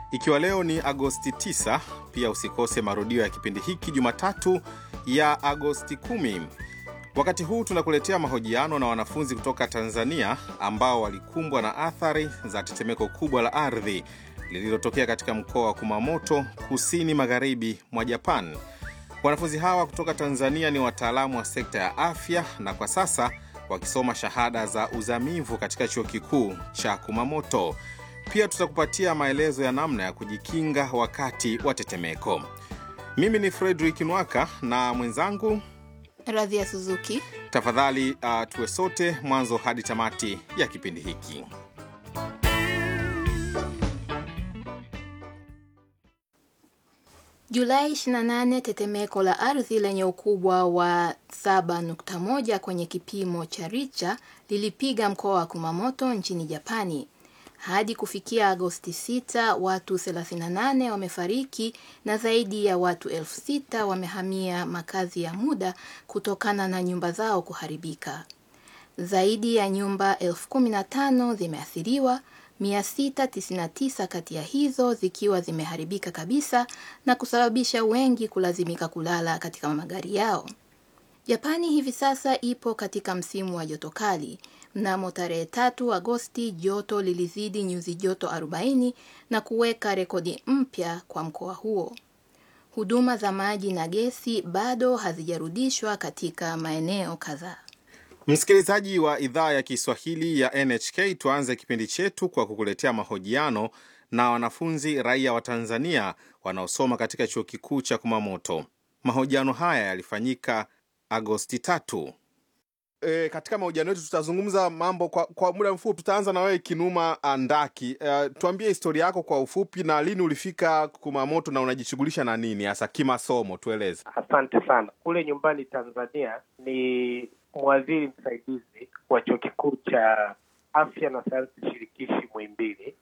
Ikiwa leo ni Agosti 9, pia usikose marudio ya kipindi hiki Jumatatu ya Agosti 10. Wakati huu tunakuletea mahojiano na wanafunzi kutoka Tanzania ambao walikumbwa na athari za tetemeko kubwa la ardhi lililotokea katika mkoa wa Kumamoto, kusini magharibi mwa Japan. Wanafunzi hawa kutoka Tanzania ni wataalamu wa sekta ya afya na kwa sasa wakisoma shahada za uzamivu katika chuo kikuu cha Kumamoto. Pia tutakupatia maelezo ya namna ya kujikinga wakati wa tetemeko. Mimi ni Fredrick Nwaka na mwenzangu Radhia Suzuki. Tafadhali uh, tuwe sote mwanzo hadi tamati ya kipindi hiki. Julai 28, tetemeko la ardhi lenye ukubwa wa 7.1 kwenye kipimo cha Richter lilipiga mkoa wa Kumamoto nchini Japani. Hadi kufikia Agosti 6, watu 38 wamefariki na zaidi ya watu elfu sita wamehamia makazi ya muda kutokana na nyumba zao kuharibika. Zaidi ya nyumba elfu kumi na tano zimeathiriwa, 699 kati ya hizo zikiwa zimeharibika kabisa na kusababisha wengi kulazimika kulala katika magari yao. Japani hivi sasa ipo katika msimu wa joto kali. Mnamo tarehe tatu Agosti joto lilizidi nyuzi joto 40 na kuweka rekodi mpya kwa mkoa huo. Huduma za maji na gesi bado hazijarudishwa katika maeneo kadhaa. Msikilizaji wa idhaa ya Kiswahili ya NHK, tuanze kipindi chetu kwa kukuletea mahojiano na wanafunzi raia wa Tanzania wanaosoma katika chuo kikuu cha Kumamoto. Mahojiano haya yalifanyika Agosti tatu. E, katika mahojiano yetu tutazungumza mambo kwa, kwa muda mfupi. Tutaanza na wewe Kinuma Andaki. E, tuambie historia yako kwa ufupi na lini ulifika Kumamoto na unajishughulisha na nini hasa kimasomo, tueleze. Asante sana. Kule nyumbani Tanzania ni mwadhiri msaidizi wa chuo kikuu cha afya na sayansi shirikishi Muhimbili.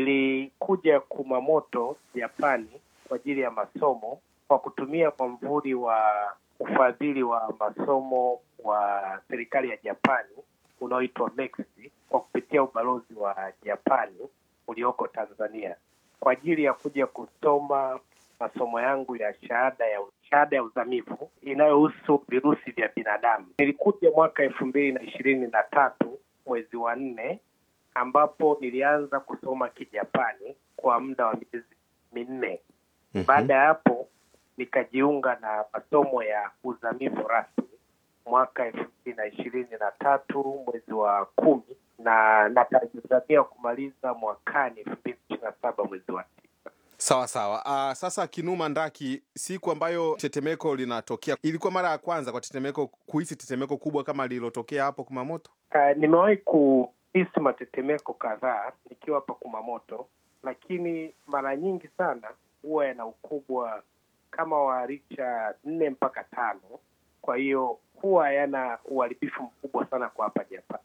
Nilikuja Kumamoto Japani kwa ajili ya masomo kwa kutumia mwamvuli wa ufadhili wa masomo wa serikali ya Japani unaoitwa MEXI kwa kupitia ubalozi wa Japani ulioko Tanzania kwa ajili ya kuja kusoma masomo yangu ya shahada ya shahada ya uzamivu inayohusu virusi vya binadamu. Nilikuja mwaka elfu mbili na ishirini na tatu mwezi wa nne, ambapo nilianza kusoma Kijapani kwa muda wa miezi minne. Mhm. Baada ya hapo nikajiunga na masomo ya uzamivu rasmi mwaka elfu mbili na ishirini na tatu mwezi wa kumi na natazamia kumaliza mwakani elfu mbili ishirini na saba mwezi wa tisa. Sawa sawa. Uh, sasa Kinuma Ndaki, siku ambayo tetemeko linatokea, ilikuwa mara ya kwanza kwa tetemeko kuhisi tetemeko kubwa kama lililotokea hapo Kumamoto? Uh, nimewahi kuhisi matetemeko kadhaa nikiwa hapa Kumamoto, lakini mara nyingi sana huwa yana ukubwa kama wa richa nne mpaka tano. Kwa hiyo huwa yana uharibifu mkubwa sana kwa hapa Japan,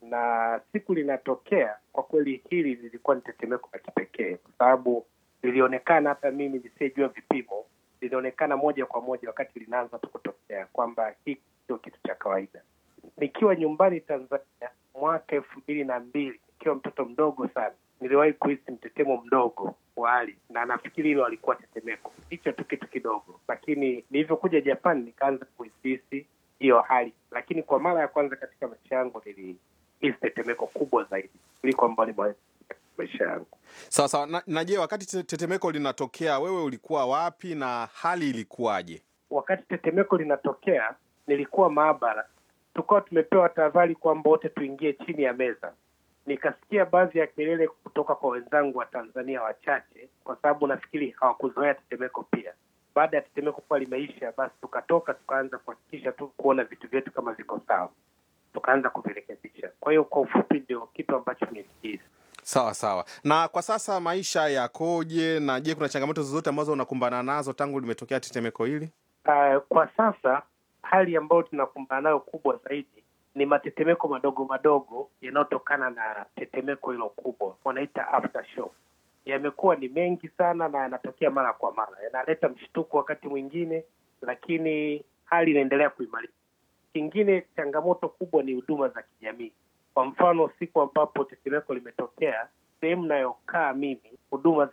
na siku linatokea, kwa kweli hili lilikuwa ni tetemeko la kipekee, kwa sababu lilionekana hata mimi nisiyejua vipimo, lilionekana moja kwa moja wakati linaanza tu kutokea kwamba hii sio kitu cha kawaida. Nikiwa nyumbani Tanzania mwaka elfu mbili na mbili nikiwa mtoto mdogo sana, niliwahi kuhisi mtetemo mdogo wa ardhi, na nafikiri hilo alikuwa tetemeko, hicho tu kitu kidogo, lakini nilivyokuja Japan nikaanza kuhisi hiyo hali, lakini kwa mara ya kwanza katika maisha yangu nilihisi tetemeko kubwa zaidi kuliko ambalo nimewahi kuhisi katika maisha yangu. Sawa sawa. Na, na je, wakati te- tetemeko linatokea wewe ulikuwa wapi na hali ilikuwaje? wakati tetemeko linatokea nilikuwa maabara, tukawa tumepewa tahadhari kwamba wote tuingie chini ya meza. Nikasikia baadhi ya kelele kutoka kwa wenzangu wa Tanzania wachache, kwa sababu nafikiri hawakuzoea tetemeko pia. Baada ya tetemeko kuwa limeisha, basi tukatoka tukaanza kuhakikisha tu kuona vitu vyetu kama viko sawa, tukaanza kuvirekebisha. Kwa hiyo kwa ufupi, ndio kitu ambacho nilikihisi. Sawa sawa. Na kwa sasa maisha yakoje? Na je, kuna changamoto zozote ambazo unakumbana nazo tangu limetokea tetemeko hili? Uh, kwa sasa hali ambayo tunakumbana nayo kubwa zaidi ni matetemeko madogo madogo yanayotokana na tetemeko hilo kubwa, wanaita aftershock. Yamekuwa ni mengi sana na yanatokea mara kwa mara, yanaleta mshtuko wakati mwingine, lakini hali inaendelea kuimarika. Kingine, changamoto kubwa ni huduma za kijamii. Kwa mfano, siku ambapo tetemeko limetokea, sehemu nayokaa mimi, huduma za